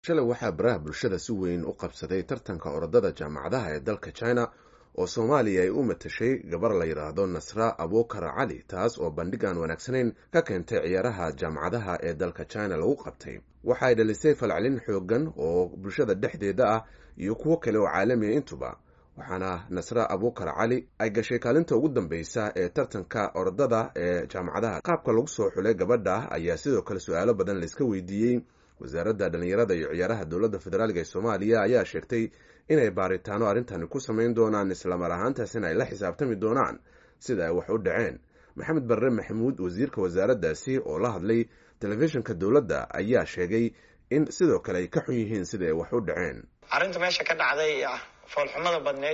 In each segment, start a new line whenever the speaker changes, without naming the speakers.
shalay waxaa baraha bulshada si weyn u qabsaday tartanka orodada jaamacadaha ee dalka china oo soomaaliya ay u matashay gabar la yidhaahdo nasra abukar cali taas oo bandhig aan wanaagsanayn ka keentay ciyaaraha jaamacadaha ee dalka china lagu qabtay waxaay dhalisay falcelin xoogan oo bulshada dhexdeeda ah iyo kuwo kale oo caalamiya intuba waxaana nasra abukar cali ay gashay kaalinta ugu dambeysa ee tartanka orodada ee jaamacadaha qaabka lagu soo xulay gabadha ayaa sidoo kale su-aalo badan laiska weydiiyey wasaaradda dhallinyarada iyo ciyaaraha dowladda federaalk ee soomaaliya ayaa sheegtay inay baaritaano arrintani ku samayn doonaan islamar ahaantaasina ay la xisaabtami doonaan sida ay wax u dhaceen maxamed barre maxamuud wasiirka wasaaraddaasi oo la hadlay telefishinka dowladda ayaa sheegay in sidoo kale ay ka xun yihiin sida ay wax u dhaceen
arrinta meesha ka dhacday ah foolxumada badneyd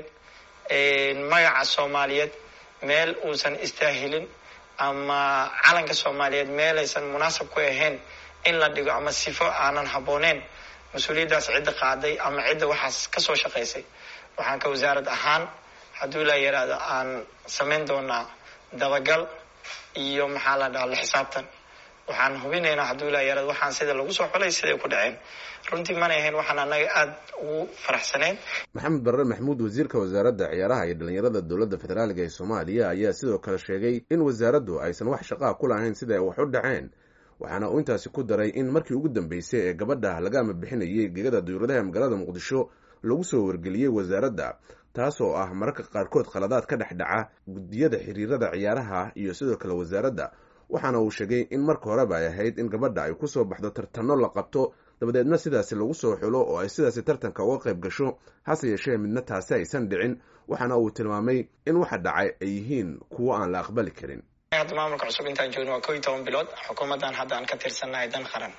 magaca soomaaliyeed meel uusan istaahilin ama calanka soomaaliyeed meelaysan munaasab ku ahayn in la dhigo ama sifo aanan habbooneyn mas-uuliyaddaas cidda qaaday ama cidda waxaas kasoo shaqaysay waxaan ka wasaarad ahaan hadduu la yaraahdo aan samayn doonaa dabagal iyo maxaa la dhaha la xisaabtan waxaan hubinaynaa hadduu la yaraado waxaan sida lagu soo xulay siday ku dhaceen runtii mana ahayn waxaan annaga aada ugu faraxsanayn
maxamed barre maxamuud wasiirka wasaaradda ciyaaraha iyo dhallinyarada dowladda federaalk ee soomaaliya ayaa sidoo kale sheegay in wasaaraddu aysan wax shaqaa ku lahayn sida ay wax u dhaceen waxaana uu intaasi ku daray in markii ugu dambeysay ee gabadha laga ama bixinayay gegada duyuuradaha magaalada muqdisho lagu soo wargeliyey wasaaradda taas oo ah mararka qaarkood khaladaad ka dhex dhaca guddiyada xiriirada ciyaaraha iyo sidoo kale wasaaradda waxaana uu sheegay in marka horeba ay ahayd in gabadha ay kusoo baxdo tartanno la qabto dabadeedna sidaasi lagu soo xulo oo ay sidaasi tartanka uga qayb gasho hase yeeshee midna taasi aysan dhicin waxaana uu tilmaamay in waxa dhacay ay yihiin kuwo aan la aqbali karin
hadda maamulka cusub intaan joogno waa ko iyo toban bilood xukuumaddan hadda aan ka tirsannahay dan qaran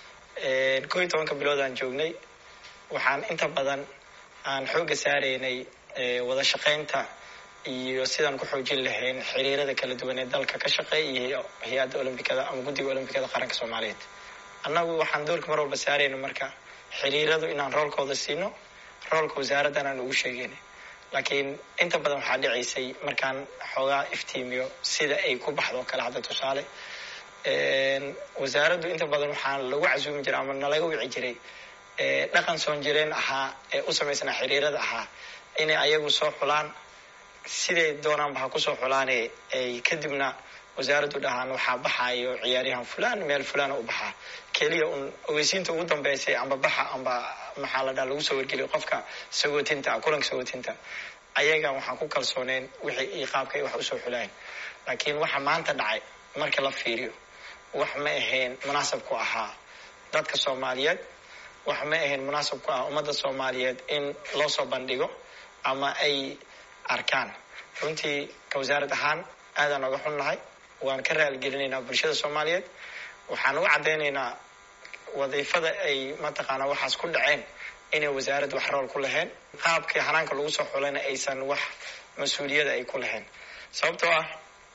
ko iyo tobanka bilood aan joognay waxaan inta badan aan xoogga saaraynay wada shaqaynta iyo sidaan ku xoojin lahayn xiriirada kala duwan ee dalka ka shaqeeya iyo hay-adda olombikada ama guddiga olombikada qaranka soomaaliyeed annagu waxaan doorka mar walba saarayna marka xiriiradu inaan roolkooda siino roolka wasaaraddan aan ugu sheegayna laakiin inta badan waxaa dhicaysay markaan xoogaa iftiimiyo sida ay ku baxdo kale hadda tusaale wasaaraddu inta badan waxaa lagu casuumi jiray ama nalaga wici jiray dhaqan soon jireen ahaa ee u samaysnaa xiriirada ahaa inay ayagu soo xulaan siday doonaanba ha kusoo xulaane ay kadibna wasaaraddu dhahaan waxaa baxaayo ciyaaryahan fulan meel fulana u baxaa keliya un ogeysiinta ugu dambeysay amba baxa amba maxaa la dhaha lagu soo wargeliyo qofka sagootinta kulanka sagootinta ayaga waxaan ku kalsooneyn wixii iyo qaabka ay wax usoo xulayn laakiin waxa maanta dhacay marka la fiiriyo wax ma ahayn munaasab ku ahaa dadka soomaaliyeed wax ma ahayn munaasab ku ah ummadda soomaaliyeed in loo soo bandhigo ama ay arkaan runtii ka wasaarad ahaan aadaan oga xunnahay waan ka raaligelinaynaa bulshada soomaaliyeed waxaan uga caddaynaynaa wadiifada ay mataqaanaa waxaas ku dhaceen inay wasaaradda wax rool ku lahayn qaabkii hanaanka lagu soo xulayna aysan wax mas-uuliyada ay ku lahayn sababtoo ah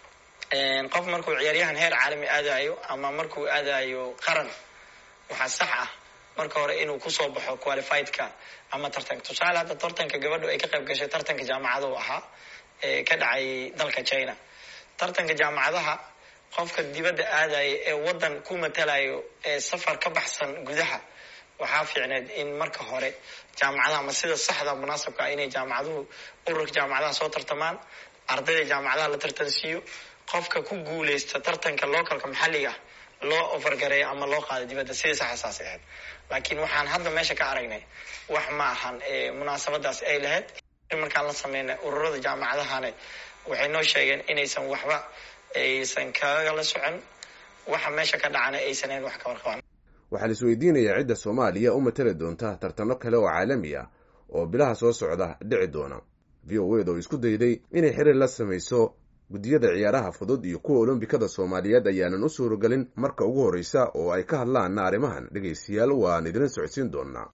qof markuu ciyaaryahan heer caalami aadayo ama markuu aadayo qaran waxaa sax ah marka hore inuu kusoo baxo qualifiedka ama tartanka tusaale hadda tartanka gabadhu ay ka qayb gashay tartanka jaamacadahu ahaa ee ka dhacay dalka china tartanka jaamacadaha qofka dibadda aadaya ee waddan ku matalayo ee safar ka baxsan gudaha waxaa fiicneed in marka hore jaamacadaha ama sida saxda munaasabka ah inay jaamacaduhu ururka jaamacadaha soo tartamaan ardayda jaamacadaha la tartansiiyo qofka ku guuleysta tartanka localka maxalliga loo ofargareeyo ama loo qaado dibadda sidii saxasaas ahayd laakiin waxaan hadda meesha ka aragnay wax ma ahan munaasabadaas ay lahayd markaan la sameynay ururada jaamacadahane waxay noo sheegeen inaysan waxba aysan kagala socon waxa meesha ka dhacana aysan hayn wax ka warqabaan
waxaa la isweydiinayaa cidda soomaaliya u matali doonta tartanno kale oo caalami ah oo bilaha soo socda dhici doona v o ed oo isku dayday inay xiriir la samayso guddiyada ciyaaraha fudud iyo kuwa olombikada soomaaliyeed ayaanan u suuragelin marka ugu horreysa oo ay ka hadlaan arrimahan dhegaystayaal waan idin socodsiin doonaa